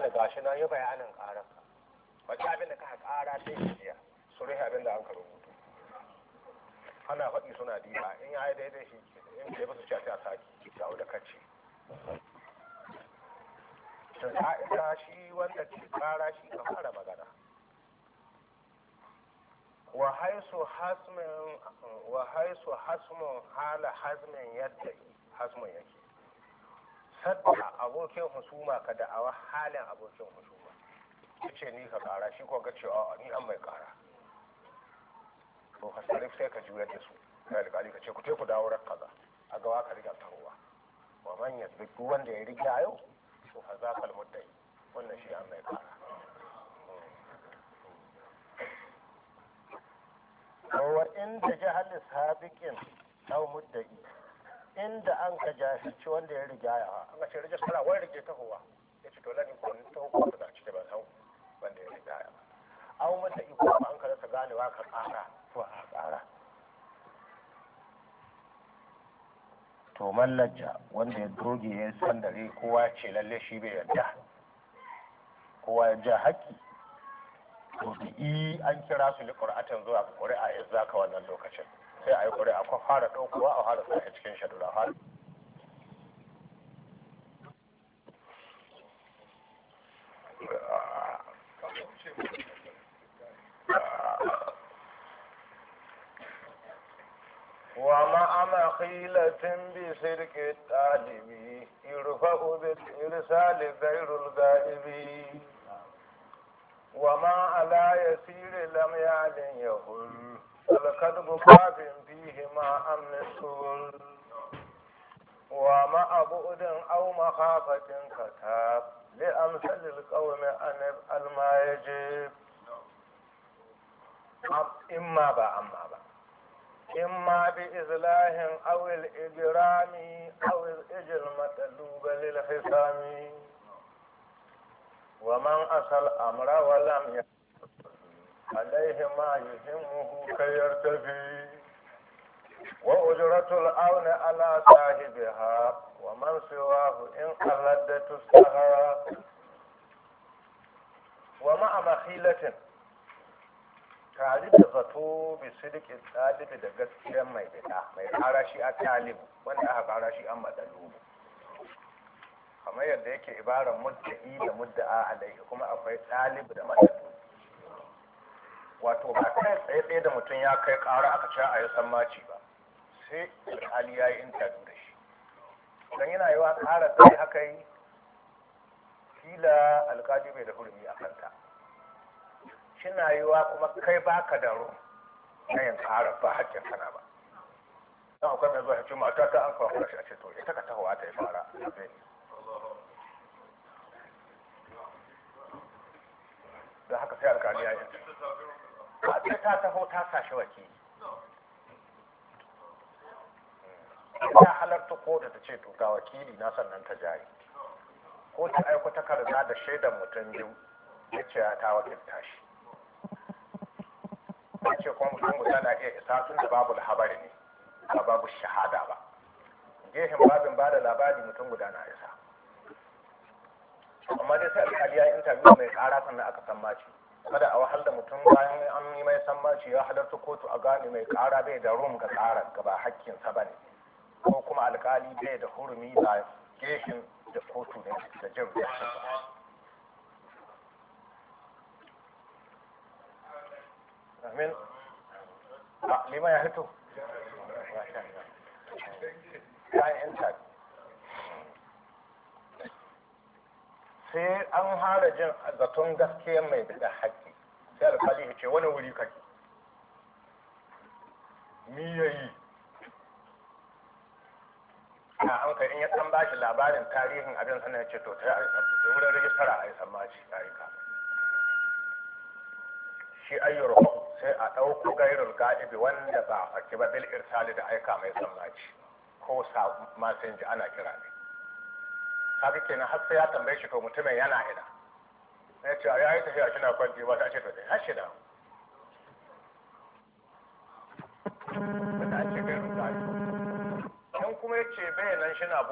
wani gashi nan yi bayanin ƙararka wata abin da ka ƙara ta yi jiya su rufe abin da an ka rubutu ana faɗi suna diba in ya yi daidai shi in ke ba su ce a saki dawo da kacce ta ita shi wanda ke ƙara shi ka fara magana wa haisu hasmin wa haisu hasmun hala hasmin yadda hasmun yake sadda abokin husuma ka da'awa halin abokin husuma ce ni ka kara shi ko ga cewa ni an mai kara to hasarif sai ka juyar da su kai alƙali ka ce ku te ku dawo ran kaza a gawa ka riga tahowa wa man yasbi duk wanda ya riga yau to fa za kal muddai wannan shi an mai kara wa inda jahal sabiqin aw muddai inda an ka jahilci wanda ya riga ya an ka ce rijistara wai rige tahowa ya ce to lani ko ni taho ko da cike ba sau wanda ya riga ya an mata iko ba an ka rasa ganewa ka kara to a kara to mallaja wanda ya doge ya san dare kowa ce lalle shi bai yarda kowa ya ja haƙƙi to da i an kira su li qur'atan zuwa ga qur'a ya zaka wannan lokacin sai a yi qur'a ko fara daukowa a fara sa cikin shadura har ومع مخيلة بسرك الطالب يرفع بالإرسال غير الغائب وما على يسير لم يعلن يهل فالكذب باب فيه ما أمن السهل ومع بعد أو مخافة كتاب لأمثل القوم أن ما يجب إما با أما با إما بإزلاه أو الإجرام أو الإجر المطلوب للحسام ومن أصل أمر ولم يكن عليه ما يهمه كي يرتفي وأجرة الأون على صاحبها ومن سواه إن قلد تستهى ومع مخيلة tare da zato bi sidikin ɗalibi da gaskiyar mai bida mai ƙara shi a talib wanda aka ƙara shi an matsalubu kamar yadda yake ibarar mudda'i da mudda'a alaihi kuma akwai talib da matsalubu wato ba kai tsaye tsaye da mutum ya kai ƙara aka ce a yi sammaci ba sai alƙali ya yi intabi da shi don yana yi wa ƙara tsaye aka yi kila alƙali bai da hurumi a kanta shina yiwa kuma kai baka da ru na yin ƙara ba hakkin kana ba don akwai mai zuwa ce mata ta an kawo shi a ce to ita ka tahowa ta yi fara da haka sai alkali ya yi a ce ta taho ta sashi wakili ta halarta ko da ta ce to ga wakili na sannan ta jari ko ta aiko takarda da shaidan mutum biyu ya ce ta wakilta shi ce kuma mutum guda na iya isa tun da babu labari ne ba babu shahada ba gehen babin ba da labari mutum guda na isa amma dai sai alkali ya interview mai kara sannan aka san maci kada a wahal da mutum bayan an yi mai san maci ya halarta kotu a gane mai kara bai da rum ga tsara gaba hakkinsa ba ne ko kuma alkali bai da hurumi ba geshin da kotu ne da jin ba amin a lima ya hito kayan tabi sai an hara jin zaton gaskiya mai da haƙƙi sai alkali ya ce wani wuri kake mi yayi a an kai in ya ɗan bashi labarin tarihin abin sana ya ce to ta yi wurin rijistara a yi sammaci a yi kama shi ayyar sai a ɗauko gairul ga'ibi wanda ba a faki ba bil irsali da aika mai sammaci ko sa masu ji ana kira ne kaga kenan har sai ya tambaye shi to mutumin yana ina ya ce ya yi tafiya shi na kwanci ba ta ce to dai har shi da in kuma ya ce bai nan shi na